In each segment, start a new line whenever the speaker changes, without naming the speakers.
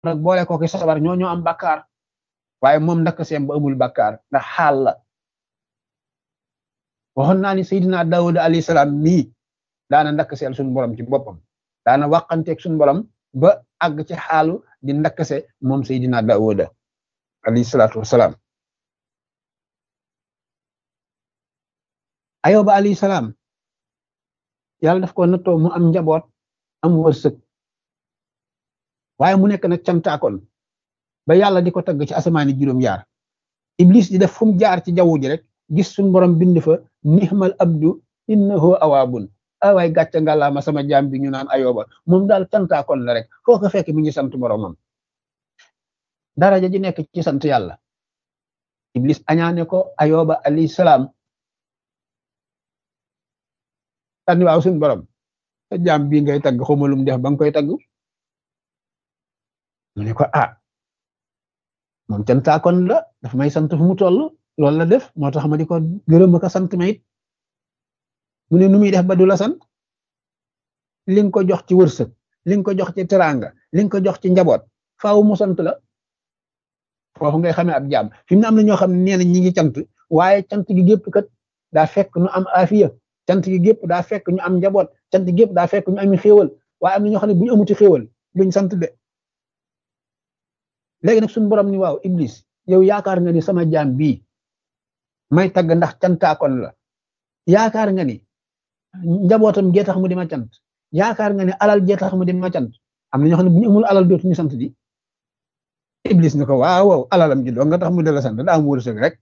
nag boole ko ki sabar ñoo ñoo am bakkaar waaye moom ndakk seem ba amul bakkaar ndax xaal la waxoon naa ni Seydina Daawuda alayhi salaam mii daana ndakk seel suñu borom ci boppam daana wàqanteeg suñu borom ba àgg ci xaalu di ndakkase moom Seydina Daawuda alayhi salaatu wasalaam ayoba alayhi salaam yàlla daf ko nattoo mu am njaboot am wërsëg waaye mu nekk nag cantaakoon ba yàlla di ko tagg ci asamaani juróom-yaar iblis di def fu mu jaar ci jaww ji rek gis suñ borom bind fa nihmal abdu innahu awaabun awaay gàcce ngàllaama sama jaam bi ñu naan ayoba moom daal cantaakoon la rek foo ko fekk mi ngi sant boromam daraja ji nekk ci sant yàlla iblis añaane ko ayoba alayhi salaam tànni waaw suñ borom sa jaam bii ngay tagg xawma lum def ba nga koy tagg mu ne ko ah moom cantaakoon la daf may sant fu mu toll loolu la def moo tax ma di ko gërëm ko sant ma it mu ne nu muy def ba du la sant li nga ko jox ci wërsëg li nga ko jox ci teraanga li nga ko jox ci njaboot faaw mu sant la foofu ngay xamee ab jaam fi mu ne am na ñoo xam ne nee na ñi ngi cant waaye cant gi gépp kat daa fekk nu am afiya cant gi gépp daa fekk ñu am njaboot cant gi gépp daa fekk ñu ami xéewal waaye am na ñoo xam ne bu ñu amuti xéewal duñ sant de léegi nag suñu borom ni waaw iblis yow yaakaar nga ni sama jaam bii may tagg ndax cantaakoon la yaakaar nga ni njabootam gee tax mu di ma cant yaakaar nga ni alal gee tax mu di ma cant am na ñoo xam ne bu ñu amul alal dootuñu sant di iblis ni ko waaw waaw alalam ji doo nga tax mu di la sant daa am wërsëg rek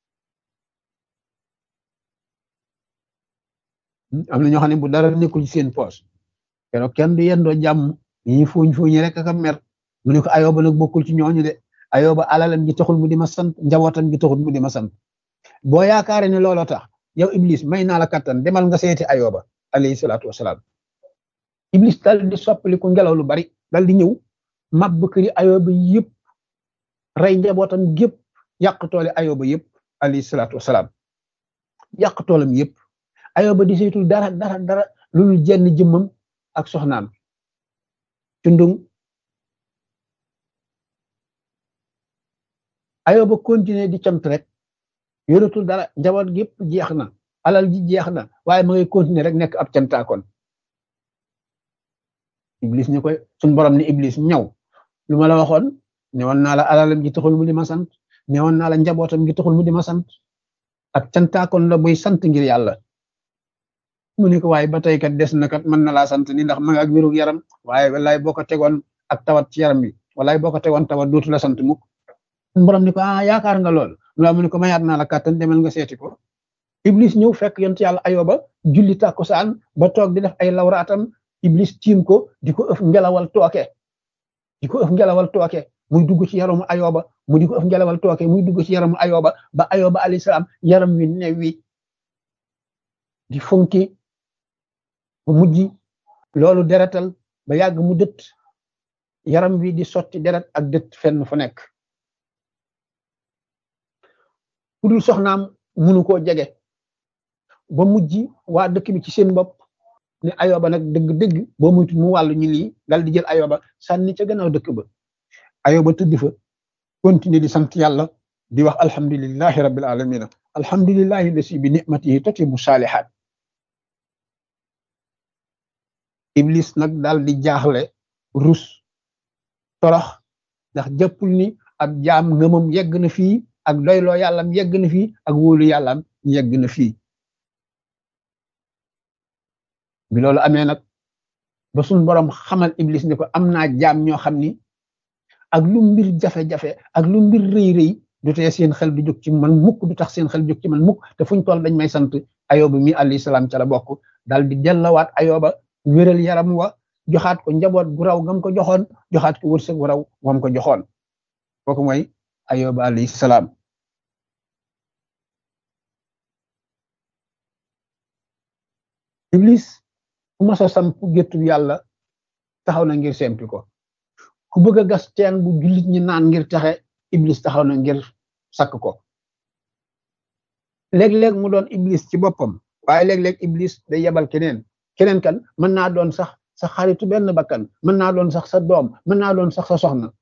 am na ñoo xam ne bu dara nekkul ci seen poos keroog kenn du yendoo jàmm ñi fuuñ fuuñi rek ak a mer mu ne ko ayoba nag bokkul ci ñooñu de ayoba alalam gi taxul mu di ma sant njabootam gi taxul mu di ma sant boo yaakaare ne looloo tax yow iblis may naa la kattan demal nga seeti ayoba alayhi salaatu wasalaam iblis dal di soppaliku ngelaw lu bari dal di ñëw mab këri ayoba yëpp rey njabootam gépp yàq toole ayoba yëpp alayhi salaatu wasalaam yàq toolam yëpp ayoba di saytul dara dara dara loolu jenn jëmmam ak soxnaam cundung ayoba continuer di cant rek yoratul dara njaboot gépp jeex na alal ji jeex na waaye ma ngay continuer rek nekk ab cantaakoon iblis ñu koy suñ borom ni iblis ñaw lu ma la waxoon newoon naa la alalam ji taxul mu di ma sant newoon naa la njabootam gi taxul mu di ma sant ab cantaakoon la buy sant ngir yàlla mu ne ko waaye ba tey kat des na kat mën na laa sant ni ndax ma nga ak wéru yaram waaye wallaay boo ko tegoon ak tawat ci yaram bi wallaay boo ko tegoon tawat dootu la sant mukk borom ni ko ah yaakaar nga lool lu mu ne ko mayaat naa la kàttan demal nga seeti ko iblis ñëw fekk yont yàlla ayoba julli tàkkusaan ba toog di def ay lawraatam iblis tiim ko di ko ëf ngelawal tooke di ko ëf ngelawal tooke muy dugg ci yaramu ayoba mu di ko ëf ngelawal tooke muy dugg ci yaramu ayoba ba ayoba alayhi salaam yaram wi new wi di funki ba mujj loolu deretal ba yàgg mu dët yaram wi di sotti deret ak dët fenn fu nekk ku dul soxnaam munu koo jege ba mujj waa dëkk bi ci seen bopp ne ayoba nag dëgg-dëgg boo muytu mu wàllu ñu lii dal di jël ayoba sànni ca gannaaw dëkk ba ayoba tëdd fa continuer di sant yàlla di wax alhamdulillahi rabbil alamina alhamdulillahi lasi bi nicmatihi tatimu saalihaat iblis nag daal di jaaxle rus torox ndax jàppul ni ab jaam ngëmam yegg na fii ak doyloo yàllam yegg na fii ak wóolu yàllam yegg na fii bi loolu amee nag ba suñ borom xamal iblis ni ko am naa jaam ñoo xam ni ak lu mbir jafe-jafe ak lu mbir rëy rëy du tee seen xel du jóg ci man mukk du tax seen xel jóg ci man mukk te fuñ toll dañ may sant ayoba mi alayhi salaam ca la bokk dal di dellawaat ayoba wéral yaram wa joxaat ko njaboot gu raw gam ko joxoon joxaat ko wërsëg gu raw wam ko joxoon kooku mooy ayoba alayhi salaam iblis ku mas a samp géttu yàlla taxaw na ngir sempi ko ku bëgg a gas teen bu jullit ñi naan ngir taxe iblis taxaw na ngir sakk ko léeg-léeg mu doon iblis ci boppam waaye léeg-léeg iblis day yebal keneen keneen kan mën naa doon sax sa xaritu benn bakkan mën naa doon sax sa doom mën naa doon sax sa soxna